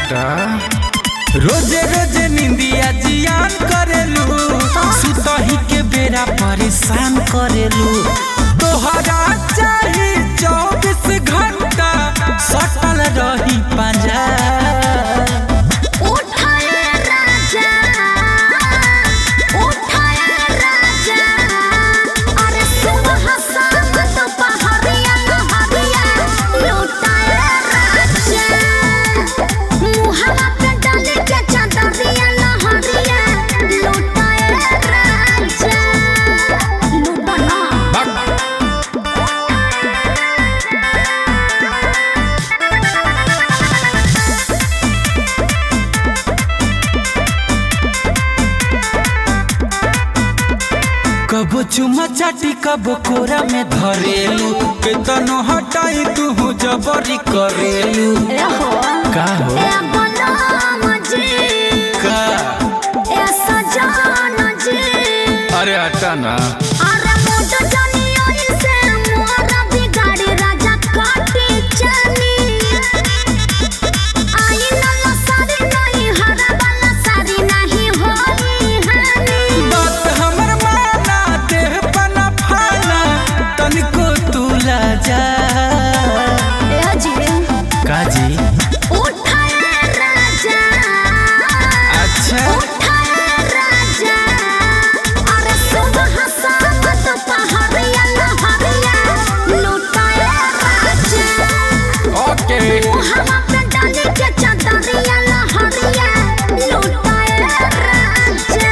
हटा रोजे रोजे निंदिया जियान करेलू सुतही के बेरा परेशान करेलू तोहरा चाही चौबीस घंटा सटल रही पंजा उठाए राजा उठाए राजा अरे सुबह शाम दोपहरिया नहरिया लुटाए राजा मुहला पे डाले के चादरिया नहरिया लुटाए राजा लुटाना कबो चुमा चाटी कबो कोरा में धरेलू केतनो हटाई तू जबरी करेलू ए हो का हो ए बलम जी का ए सजन जी अरे हटा ना अरे मोट जानी ओई से मोरा बिगाड़ी राजा काटी चली आई नल्ला सारी नहीं हरा वाला सारी नहीं होई हनी बात हमर माना देह पना फाना तनिको तू ला जा ए जी काजी उठाए राजा अच्छा उठाए राजा अरे सुबह शाम दोपहरिया नहरिया लुटाए राजा ओके मुहला पे डाले के चादरिया लहरिया लुटाए राजा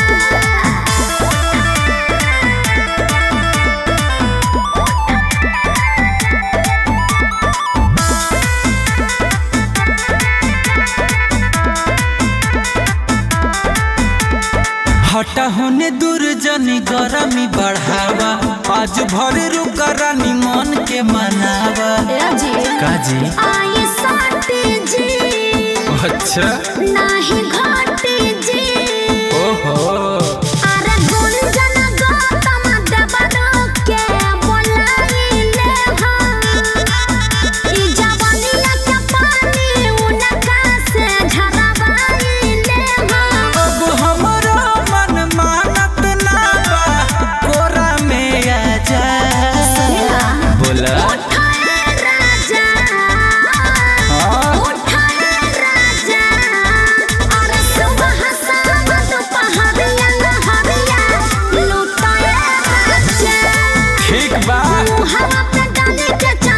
हटा होने दूर जनी गरमी बढ़ावा आज भर रुका रानी मन के मनावा काजी आई साटी जी अच्छा नाही घाटी जी ओहो अरे गुंजन गौतम देवरो के बोलाइले हम ई जवानिया के पानी उनका से झरवाइले हम अब हमारा मन मानत ना बा कोरा में आ जा बोला उठाए राजा हाँ उठाए राजा अरे सुबह शाम दोपहरिया नहरिया लुटाए राजा ठीक बा मुहला पे डाले के